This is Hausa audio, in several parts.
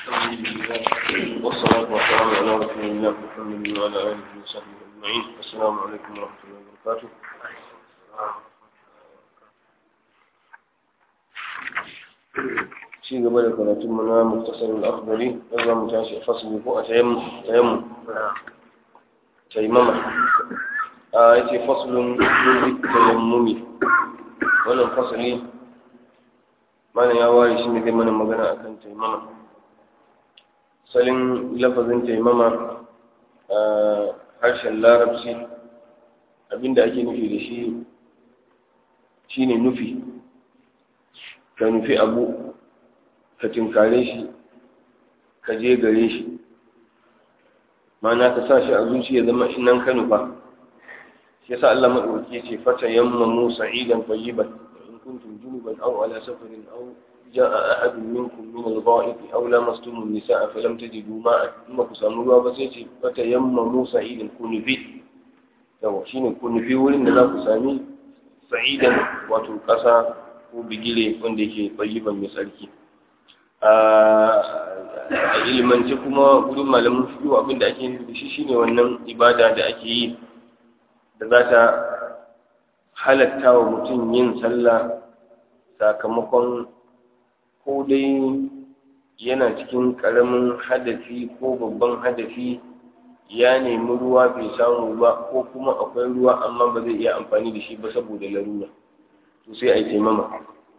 الحمد لله والصلاة والسلام على رسول الله محمد وعلى آله وصحبه أجمعين السلام عليكم ورحمة الله وبركاته ci gaba da karatun mu na muktasar al-akhdari dan za mu tashi a fasali ko a tayammu tayammu tayammama a yace faslun min tayammumi wannan fasali mana ya ware shi ne zai mana magana akan tayammama salin lafazin tayammama a harshen larabci abinda ake nufi da shi shine nufi ka nufi abu ka tinkare shi ka je gare shi mana ka sa shi a zuciya zama nan ka nufa shi yasa Allah madaukaki ya ce fata yammamu sa'idan tayyiban in kuntum junuban aw ala safarin aw jaa ahadun minkum min al-gha'ib aw lamastum an-nisaa falam tajidu ma'a kuma ku samu ruwa ba sai ce fata yammamu sa'idan ku nufi yawa shine ku nufi wurin da za ku sami sa'idan wato kasa ko bigire wanda yake tayyiban mai tsarki a ilimance kuma gudun malamin fiye abinda ake yi da shi shine wannan ibada da ake yi da za ta halatta wa mutum yin sallah sakamakon ko dai yana cikin ƙaramin hadafi ko babban hadafi ya nemi ruwa bai samu ba ko kuma akwai ruwa amma ba zai iya amfani da shi ba saboda larura to sai a yi taimama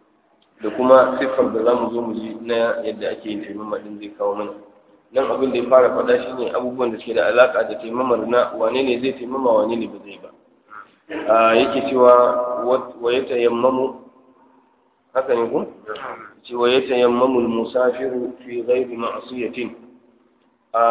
da kuma siffar da za mu zo mu ji na yadda ake yin taimama din zai kawo mana nan abin da ya fara faɗa shi ne abubuwan da suke da alaƙa da taimamar na wane ne zai taimama wane ne ba zai ba yake cewa wa ya tayammamu haka ne ku ce wa ya tayammamu musafiru fi ghairi ma'asiyatin a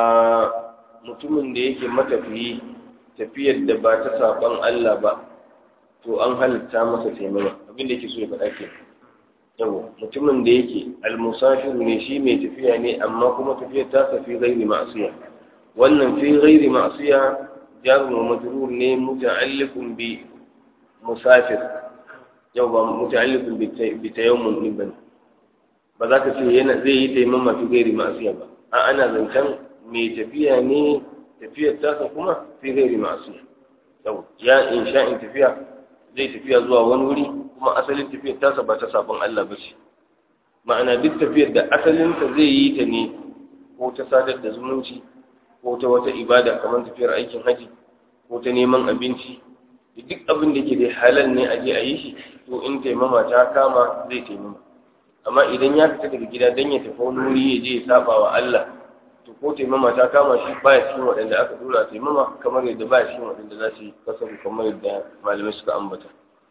mutumin da yake matafiyi tafiyar da ba ta saban Allah ba to an halitta masa taimama abin da yake so ya faɗa kenan yawo mutumin da yake almusafiru ne shi mai tafiya ne amma kuma tafiyar ta fi ghairi ma'asiya wannan fi ghairi ma'asiya jarun wa majrur ne muta'alliqun bi musafir yau ba muta'alliqun bi tayammum din bane ba za ka ce yana zai yi taimama fi ghairi ma'asiya ba a ana zancen mai tafiya ne tafiyar ta kuma fi ghairi ma'asiya yau ya insha in tafiya zai tafiya zuwa wani wuri kuma asalin tafiyar tasa ba ta sabon Allah ba ce ma'ana duk tafiyar da asalinta zai yi ta ne ko ta sadar da zumunci ko ta wata ibada kamar tafiyar aikin haji ko ta neman abinci da duk abin da ke da halal ne a je a yi shi to in taimama ta kama zai taimama amma idan ya fita daga gida don ya tafi wani wuri ya je ya saba wa Allah to ko taimama ta kama shi baya cikin waɗanda aka dora taimama kamar yadda baya cikin waɗanda za su yi kasaru kamar yadda malamai suka ambata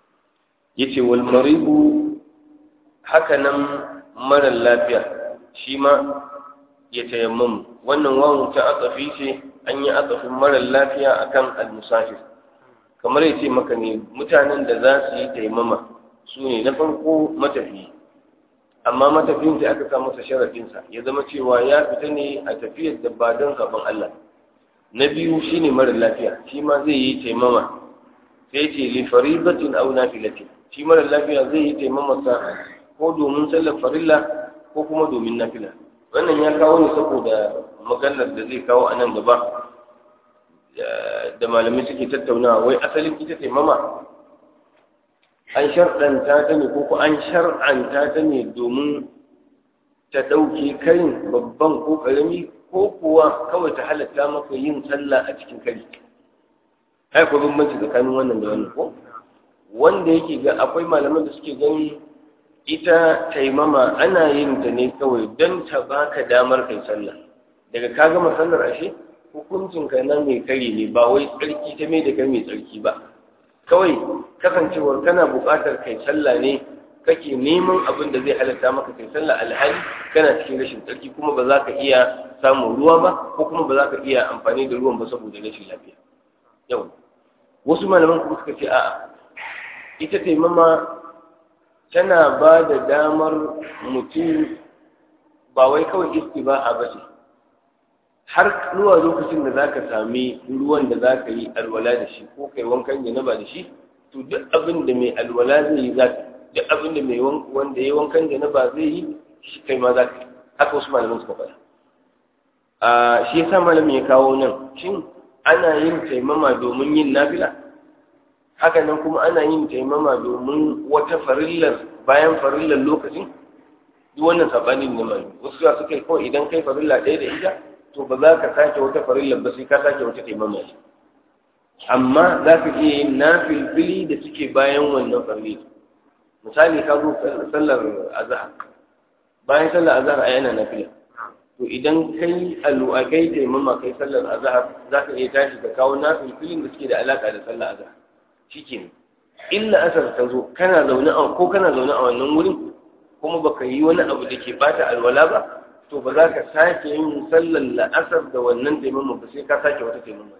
yace wal maribu haka nan mara lafiya shi ma ya tayammamu wannan wawu ta atsafi ce an yi atsafin mara lafiya akan al-musafir kamar yace maka ne mutanen da za su yi tayammama su ne na farko matafiyi amma matafiyin da aka sa masa sharafinsa ya zama cewa ya fita ne a tafiyar da ba don kafin Allah na biyu shine mara lafiya shi ma zai yi taimama sai ce li faridatin aw nafilatin shi mara lafiya zai yi taimamarsa ko domin sallar farilla ko kuma domin nafila wannan ya kawo ne saboda maganar da zai kawo a nan gaba da malamai suke tattaunawa wai asalin ita taimama an sharɗanta ta ne ko an shar'anta ta ne domin ta ɗauke karin babban ko ƙarami ko kuwa kawai ta halatta maka yin sallah a cikin kari ai ko bambanci tsakanin wannan da wannan ko wanda yake ga akwai malaman da suke gani ita taimama ana yin ta ne kawai don ta baka damar kai sallah daga ka gama sallar ashe hukuncin ka na mai kari ne ba wai tsarki ta mai da kai mai tsarki ba kawai kasancewar kana buƙatar kai sallah ne kake neman abin da zai halatta maka kai sallah alhali kana cikin rashin tsarki kuma ba za ka iya samun ruwa ba ko kuma ba za ka iya amfani da ruwan ba saboda rashin lafiya yau wasu malaman kuma suka ce a'a ita taimama tana ba da damar mutum ba wai kawai istiba'a ba ce har zuwa lokacin da zaka sami ruwan da zaka yi alwala da shi ko kai wankan janaba da shi to duk abin da mai alwala zai yi zaka duk abin da mai wanda ya wankan janaba zai yi shi kai ma zaka yi haka wasu malaman suka faɗa a shi yasa malamin ya kawo nan shin ana yin taimama domin yin nafila haka nan kuma ana yin taimama domin wata farillar bayan farillar lokacin duk wannan sabanin ne mai wasu ya suka yi kawai idan kai farilla ɗaya da ita to ba za ka sake wata farillar ba sai ka sake wata taimama ce amma za ka iya yin nafilfili da suke bayan wannan farilla misali ka zo sallar azhar bayan sallar azhar a yana nafila to idan kai alwa kai taimama kai sallar azhar za ka iya tashi ka kawo nafilfilin da suke da alaka da sallar azhar shikenan illa asar ta zo kana zaune a ko kana zaune a wannan wurin kuma baka yi wani abu da ke bata alwala ba to ba za ka sake yin sallar la'asar da wannan taimama ba sai ka sake wata taimama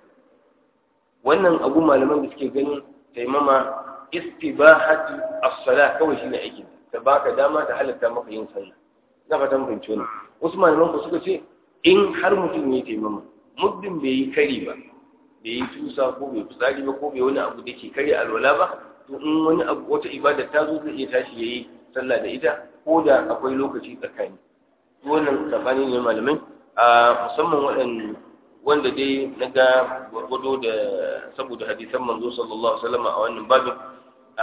wannan abu malaman da suke ganin taimama istibahati as-salah kawai shine aikin ta baka dama ta halatta maka yin sallah na fatan fahimci wannan wasu malaman ku suka ce in har mutum ya taimama muddin bai yi kari ba bai yi tusa ko bai fitsari ba ko bai wani abu da ke karya alwala ba to in wani abu wata ibada ta zo zai iya tashi yayi sallah da ita ko da akwai lokaci tsakani wannan tsakani ne malamai a musamman waɗanda wanda dai na ga gwargwado da saboda hadisan manzo sallallahu alaihi wasallam a wannan babin a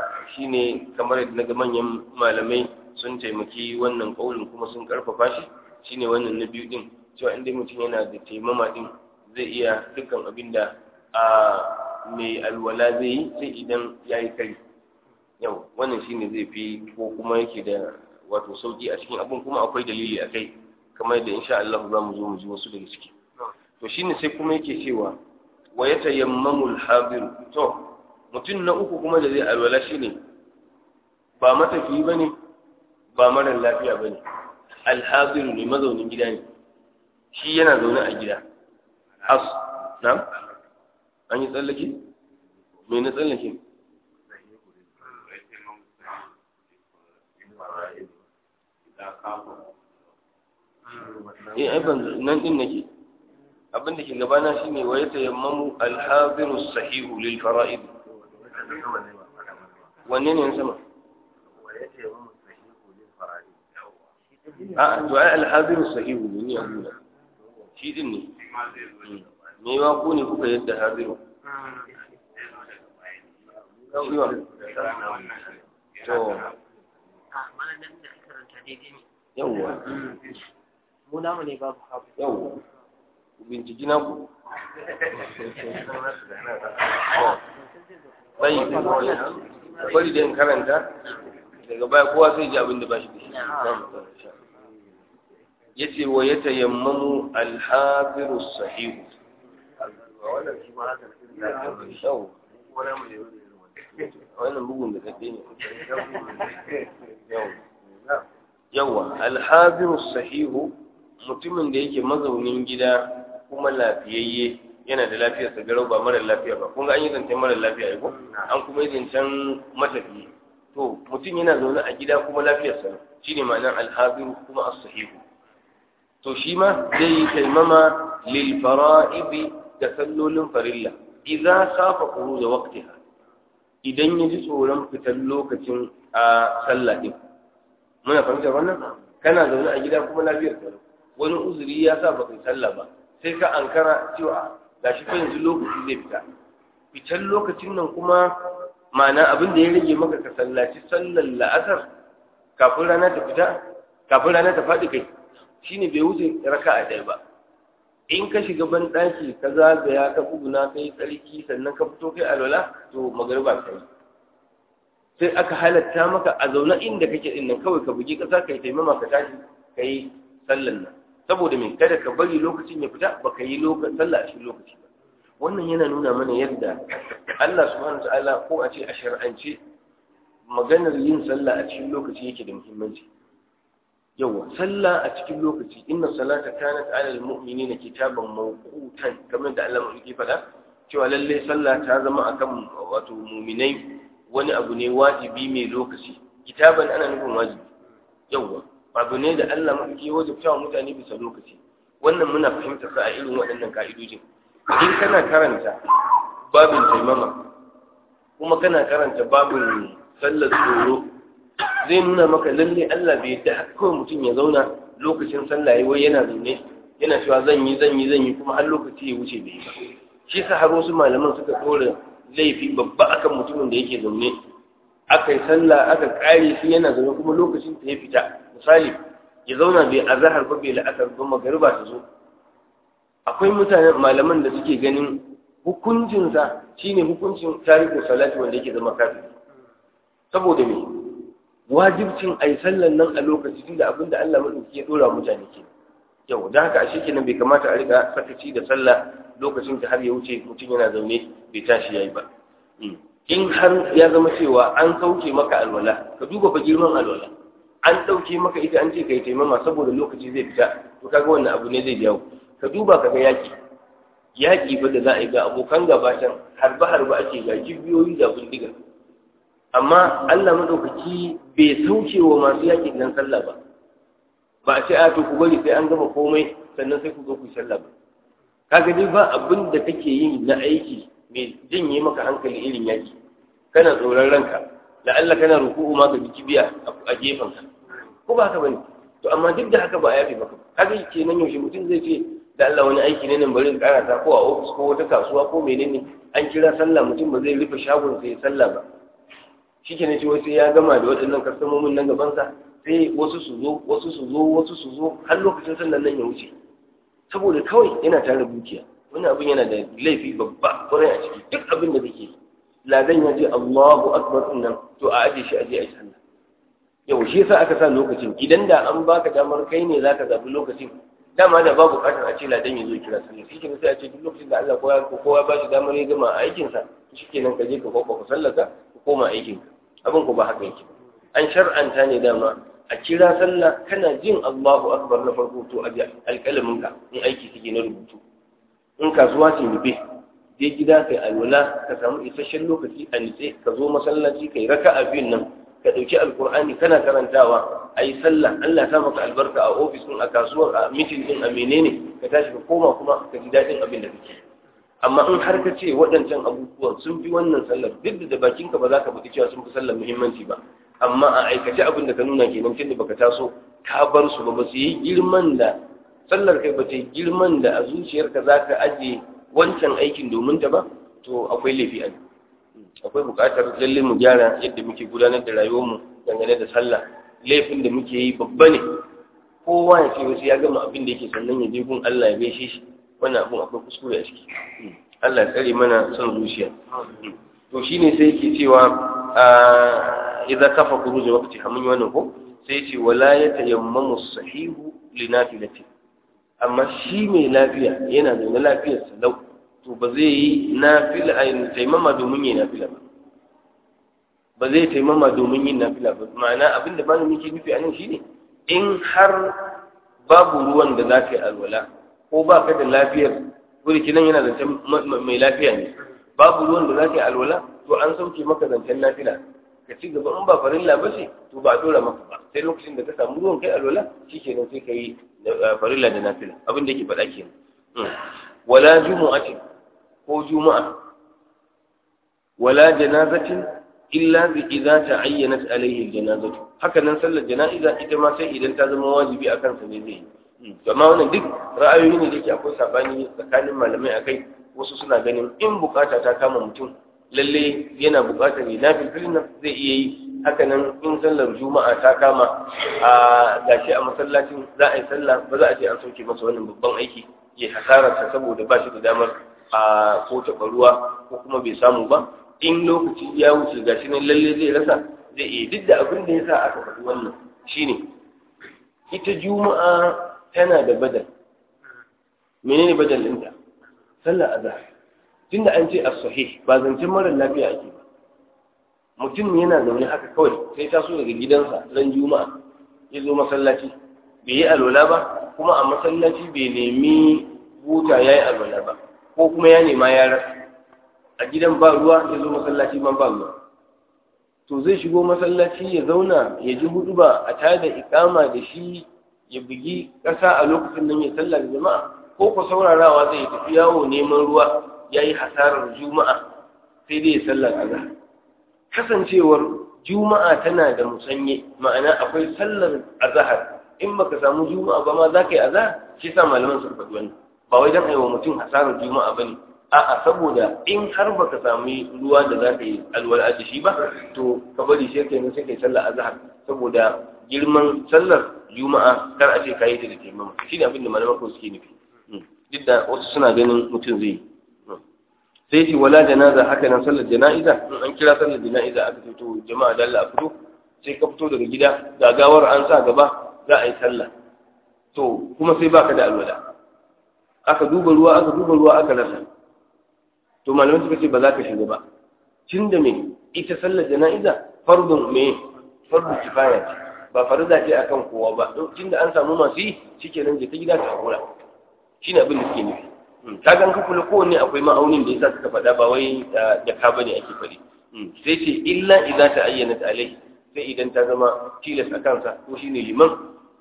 shine kamar yadda na ga manyan malamai sun taimaki wannan kaulin kuma sun karfafa shi shine wannan na biyu din cewa inda mutum yana da taimama din zai iya dukkan abin da a mai alwala zai yi sai idan ya yi kari yau wannan shine zai fi ko kuma yake da wato sauki a cikin abin kuma akwai dalili a kai kamar yadda insha Allah za mu zo mu ji wasu daga ciki to shine sai kuma yake cewa wa yatayammamu al-hadir to mutum na uku kuma da zai alwala shine ba matafiyi bane ba mara lafiya bane al-hadir ne mazaunin gida ne shi yana zaune a gida as na an yi tsallake me na tsallake eh ai ban nan din nake abin da ke gabana shine wa yatayammamu al-hadiru sahihu lil fara'id wanne ne sama a to ai al-hadiru sahihu ne ni abuna shi din ne me wa ku ne kuka yadda hadiru to yawwa mu namu ne babu hafu yawwa ku binciki na ku bai bari da in karanta daga baya kowa sai ji abin da ba shi da shi ya ce wa ya tayammamu alhafiru sahihu wannan bugun da kaɗe ne yawa alhafiru sahihu mutumin da yake mazaunin gida kuma lafiyayye yana da lafiyar sa garau ba mara lafiya ba kun ga an yi zancen mara lafiya ko an kuma yi zancen matafiye to mutum yana zaune a gida kuma lafiyar sa shine ma'anar alhafiru kuma as-sahihu to shi ma zai yi taimama lil fara'idi da sallolin farilla idan safa khuruj waqtiha idan ya ji tsoron fitar lokacin a sallah din muna fahimtar wannan kana zaune a gida kuma lafiyar ka wani uzuri ya sa baka yi sallah ba sai ka ankara cewa gashi fa yanzu lokaci zai fita fitar lokacin nan kuma ma'ana abin da ya rage maka ka sallaci sallar la'asar kafin rana ta fita kafin rana ta faɗi kai shine bai wuce raka'a ɗaya ba in ka shiga ban ɗaki ka zagaya ka kuguna kai tsarki sannan ka fito kai alwala to magariba ta yi sai aka halatta maka a zaune inda kake din nan kawai ka bugi ƙasa ka yi taimama ka tashi ka yi sallan nan saboda me kada ka bari lokacin ya fita ba ka yi sallah a cikin lokaci ba wannan yana nuna mana yadda Allah subhanahu ta'ala ko a ce a shar'ance maganar yin sallah a cikin lokaci yake da muhimmanci yawa sallah a cikin lokaci inna salata kanat ala almu'minina kitaban mawqutan kamar da Allah yake faɗa cewa lalle sallah ta zama akan wato mu'minai wani abu ne wajibi mai lokaci kitaban ana nufin wajibi yawa abu ne da Allah mafi wajibta wa mutane bisa lokaci wannan muna fahimta sa a irin waɗannan ka'idojin in kana karanta babin taimama kuma kana karanta babin sallar tsoro zai nuna maka lalle Allah bai yadda haka kawai mutum ya zauna lokacin sallah yayi wai yana zaune yana cewa zan yi zan yi zan yi kuma har lokaci ya wuce bai yi ba shi sa har wasu malaman suka ɗora laifi babba akan mutumin da yake zaune aka yi sallah aka kare shi yana zaune kuma lokacin ta ya fita misali ya zauna bai azahar ba bai la'asar ba magariba ta zo akwai mutanen malaman da suke ganin hukuncinsa shine hukuncin tarihin salati wanda yake zama kafin saboda me wajibcin a yi sallan nan a lokaci tunda abinda Allah maɗauki ya ɗora mutane ke yau don haka a shi kenan bai kamata a riga sakaci da sallah lokacin ta har ya wuce mutum yana zaune bai tashi yayi ba in har ya zama cewa an sauke maka alwala ka duba fa girman alwala an ɗauke maka ita an ce ka yi taimama saboda lokaci zai fita to kaga wannan abu ne zai biya ka duba ka ga yaki yaki ba da za a yi ga abokan gabatan harba harba ake ga kibiyoyi da bindiga amma Allah madaukaki bai sauke wa masu yaki nan sallah ba ba a ce a to ku bari sai an gama komai sannan sai ku zo ku sallah ba kaga dai ba abin da kake yi na aiki mai janye maka hankali irin yaki kana tsoron ranka la'alla kana ruku'u ma ka ji kibiya a gefen ka ko ba haka bane to amma duk da haka ba a yafe maka kaga kenan yaushe mutum zai ce da Allah wani aiki ne nan bari in karata ko a ofis ko wata kasuwa ko menene an kira sallah mutum ba zai rufe shagon sai sallah ba shikenan ce sai ya gama da waɗannan kastamomin nan gaban sa sai wasu su zo wasu su zo wasu su zo har lokacin sallar nan ya wuce saboda kawai yana tare dukiya wani abin yana da laifi babba kwarai a ciki duk abin da kake ladan ya ce Allahu akbar din nan to a aje shi aje a yi sallah yau shi yasa aka sa lokacin idan da an baka damar kai ne zaka zabi lokacin dama da babu bukatar a ce ladan ya zo kira sallah shi kenan sai a ce duk lokacin da Allah kowa ko kowa ba shi damar ya gama aikin sa shikenan ka je ka kwakwa ka sallaka ka koma aikin ka abin ko ba haka yake an shar'anta ne dama a kira sallah kana jin Allahu akbar na farko to aje alƙalamin ka in aiki kake na rubutu in kasuwa ce rufe je gida kai alwala ka samu isasshen lokaci a nitse ka zo masallaci kai raka'a biyun nan ka ɗauki alkur'ani kana karantawa a yi sallah Allah sa maka albarka a ofis ɗin a kasuwar a mitin ɗin a menene ka tashi ka koma kuma ka ji daɗin abin da kake amma in har ka ce waɗancan abubuwan sun fi wannan sallar duk da bakinka ba za ka faɗi cewa sun fi sallar muhimmanci ba amma a aikace abin da ka nuna kenan tunda baka taso ka bar su ba ba su yi girman da sallar kai ba ta yi girman da a zuciyarka za ka ajiye wancan aikin domin ta ba to akwai laifi a akwai buƙatar lalle mu gyara yadda muke gudanar da rayuwarmu dangane da sallah laifin da muke yi babba ne kowa ya ce wasu ya gama abin da yake sannan ya je gun Allah ya gaishe shi wannan abin akwai kuskure a ciki Allah ya tsare mana son zuciya to shine sai yake cewa idza kafa khuruj waqti hamun wannan ko sai ce wala yatayammamu sahihu linafilati amma shi mai lafiya yana da lafiyar salau to ba zai yi nafila a taimama domin yin nafila ba ba zai taimama domin yin nafila ba ma'ana abinda ba muke nufi a nan shine in har babu ruwan da za ka yi alwala ko ba ka da lafiyar wuri kinan yana zancen mai lafiya ne babu ruwan da za ka yi alwala to an sauke maka zancen nafila ka ci gaba in ba farilla ba ce to ba a dora maka ba sai lokacin da ka samu ruwan kai alwala shikenan sai ka yi farilla da nafila abin da yake faɗa kenan wala jumu'atin ko juma'a wala janazatin illa bi idza ta'ayyanat alayhi aljanazatu haka nan sallar jana'iza ita ma sai idan ta zama wajibi a kansa ne zai yi amma wannan duk ra'ayoyi ne da yake akwai sabani tsakanin malamai akai wasu suna ganin in bukata ta kama mutum lalle yana bukatar ne nafilfilin nan zai iya yi haka nan in sallar juma'a ta kama a gashi a masallacin za a yi sallah ba za a ce an sauke masa wannan babban aiki ya hasararsa saboda ba shi da damar a ko taɓa ruwa ko kuma bai samu ba in lokaci ya wuce gashi nan lalle zai rasa zai iya duk da abin da ya sa aka faɗi wannan shine ita juma'a tana da badal menene badal ɗinta sallar azhar tunda an ce as-sahih ba zancen mara lafiya ake ba mutum yana zaune haka kawai sai taso daga gidansa ran juma'a ya zo masallaci bai yi alwala ba kuma a masallaci bai nemi buta ya yi alwala ba ko kuma ya nema ya rasa a gidan ba ruwa ya zo masallaci man ba ruwa to zai shigo masallaci ya zauna ya ji hudu ba a tada ikama da shi ya bugi ƙasa a lokacin nan ya sallar jama'a ko ku saurarawa zai tafi yawo neman ruwa ya yi hasarar juma'a sai dai ya sallar azhar kasancewar juma'a tana da musanye ma'ana akwai sallar azhar in baka samu juma'a ba ma za ka yi azhar shi sa malaman suka faɗi wannan ba wai dan aiwa mutum hasarar juma'a bane a'a saboda in har baka sami ruwa da za ka yi alwala da shi ba to ka bari sai kai sai kai sallar azhar saboda girman sallar juma'a kar a ce kayi ta da taimama shine abin da malaman ko suke nufi duk da wasu suna ganin mutum zai yi sai ce wala janaza haka nan sallar jana'iza in an kira sallar jana'iza aka ce to jama'a da Allah a fito sai ka fito daga gida gagawar an sa gaba za a yi sallah to kuma sai baka da alwala aka duba ruwa aka duba ruwa aka rasa to malamai suka ce ba za ka shiga ba tun da me ita sallar jana'iza fardun me fardun kifaya ce ba farza ce akan kowa ba tun da an samu masu yi shikenan je ta gida ta hakura shine abin da suke nufi ka gan ka kula kowanne akwai ma'aunin da yasa suka faɗa ba wai da ka bane ake faɗi sai ce illa idza ta ayyana alai sai idan ta zama tilas a kansa ko shine liman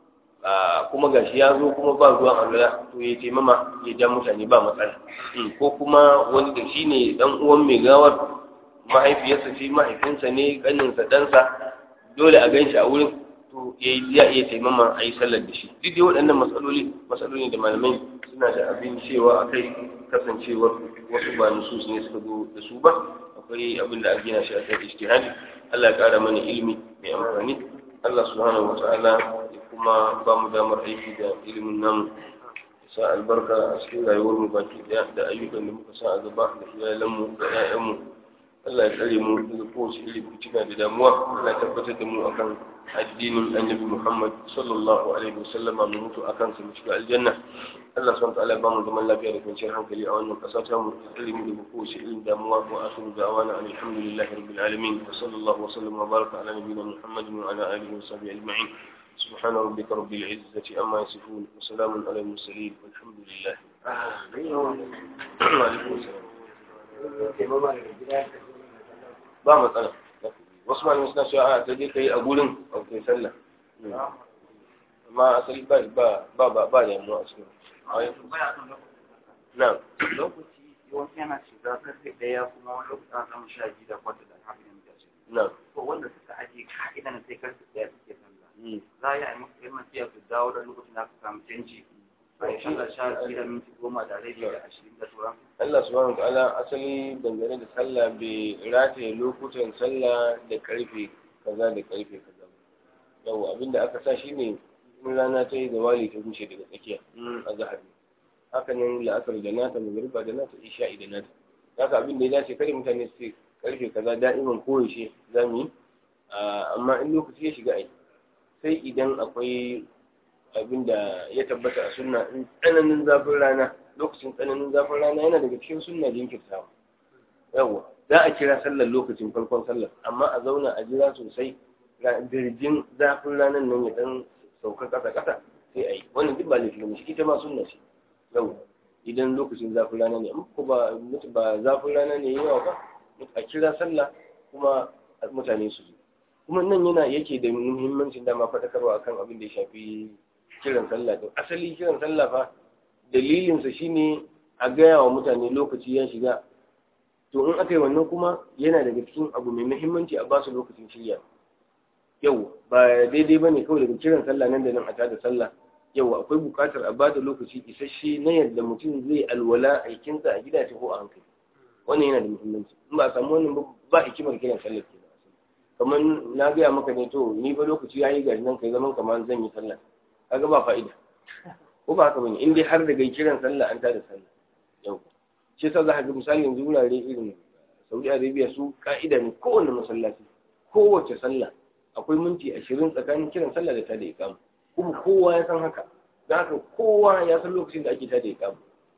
kuma gashi ya zo kuma ba ruwan alwala to ya taimama ya ja mutane ba matsala ko kuma wani da shine dan uwan mai gawar mahaifiyarsa ce mahaifinsa ne kaninsa ɗansa dole a gan shi a wurin to ya iya taimama a yi sallar da shi duk dai waɗannan matsaloli matsaloli da malamai suna da abin cewa a kai kasancewar wasu ba nusus ne suka zo da su ba akwai abin da an gina shi a kan ijtihadi Allah ya ƙara mana ilimi mai amfani Allah subhanahu wa ta'ala ya kuma ba mu damar aiki da ilimin nan sa albarka a cikin rayuwar mu baki daya da ayyukan da muka sa a gaba da iyalanmu da 'ya'yanmu Allah ya tsare mu daga kowace irin fitina da damuwa Allah ya tabbatar da mu akan addinin annabi Muhammad sallallahu alaihi wasallama mu mutu akan sa mu shiga aljanna Allah subhanahu wa ta'ala ba mu zaman lafiya da kwanciyar hankali a wannan kasa ta mu tsare mu daga kowace irin damuwa wa akhiru da'wana alhamdulillahi rabbil alamin wa sallallahu wa sallama wa baraka ala nabiyyina Muhammadin wa ala alihi wa sahbihi ajma'in سبحان ربك رب العزة عما يصفون وسلام على المرسلين والحمد لله وعليكم السلام ba matsala wasu malamai suna cewa a ta je ka yi a gurin a kai sallah amma asali ba ba ba ba ba da yamma a cikin na lokaci yawanci yana shiga karfe ɗaya kuma wani lokaci ana samun sha biyu da kwata da haka ne da shi na ko wanda suka aje ka'idan sai karfe ɗaya suke sallah za a yi a yi masa yamma sai su dawo da lokacin da aka samu canji bai shan da sha biyu da minti goma da rabi da ashirin da sauran Allah subhanahu wa ta'ala asali dangane da sallah bai rataye lokutan sallah da karfe kaza da karfe kaza yau abinda aka sa shine in rana ta yi zawali ta wuce daga tsakiya a zahar haka nan la'asar da nata magariba da nata isha'i da nata haka abin da ya dace kare mutane su karfe kaza da'iman koyaushe za mu yi amma in lokaci ya shiga ai sai idan akwai abin da ya tabbata a sunna in tsananin zafin rana lokacin tsananin zafin rana yana daga cikin sunna jinkirtawa yawa za a kira sallar lokacin farkon sallar amma a zauna a jira sosai birjin zafin ranar nan ya dan sauka kasa kasa sai a yi wannan duk ba laifi ne ita ma sunna ce yawa idan lokacin zafin rana ne ko ba ba zafin rana ne yawa ba a kira sallah kuma mutane su zo kuma nan yana yake da muhimmancin dama faɗakarwa akan abin da ya shafi kiran sallah din asali kiran sallah fa dalilinsa shine a gaya wa mutane lokaci ya shiga to in aka yi wannan kuma yana daga cikin abu mai muhimmanci a basu lokacin shirya yau ba daidai ba ne kawai daga kiran sallah nan da nan a tada sallah yau akwai buƙatar a bada lokaci isasshe na yadda mutum zai alwala aikinsa a gidaje ko a hankali wannan yana da muhimmanci in ba a samu wannan ba hikimar kiran sallah ke kamar na gaya maka ne to ni ba lokaci ya yi gari nan kai zaman kamar zan yi sallah kaga ba fa'ida ko ba haka bane in dai har daga kiran sallah an tada sallah yau shi yasa za ka ga misali yanzu wurare irin Saudi Arabia su ka'ida ne kowanne masallaci kowace sallah akwai minti ashirin tsakanin kiran sallah da tada iqama kuma kowa ya san haka da haka kowa ya san lokacin da ake tada iqama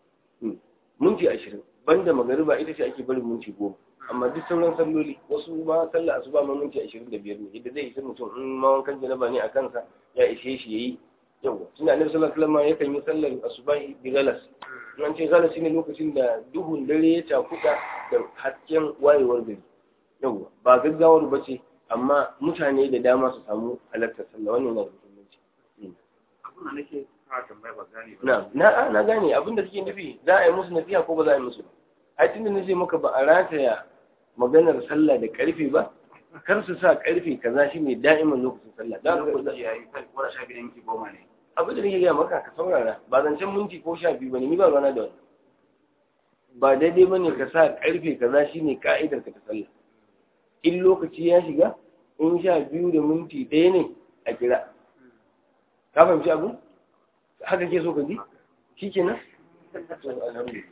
minti ashirin banda magariba ita ce ake barin minti goma amma duk sauran salloli wasu ma sallah asuba ma minti ashirin da biyar ne yadda zai isa mutum in ma wankan janaba ne a kansa ya ishe shi yayi yawa tunda annabi sallallahu alaihi wasallam yakan yi sallar asuba bi galas an ce galas shine lokacin da duhun dare ya cakuɗa da hasken wayewar gari yawa ba gaggawar ba ce amma mutane da dama su samu halartar sallah wannan yana da muhimmanci abin da nake fara tambaya ba gane ba na na na gane abin da suke nufi za a yi musu nasiha ko ba za a yi musu ba ai tunda nace maka ba a rataya maganar sallah da karfe ba kar su sa karfe kaza shine da'iman lokacin sallah da lokaci ya yi kai ko da sha biyu da minti goma ne abin da nake gaya maka ka saurara ba zancen minti ko sha biyu bane ni ba rana da wani ba daidai bane ka sa karfe kaza shine ka'idar ka ta sallah in lokaci ya shiga in sha biyu da minti ɗaya ne a kira ka fahimci abu haka ke so ka ji shi kenan to alhamdulillah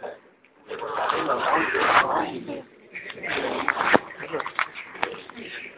Thank you.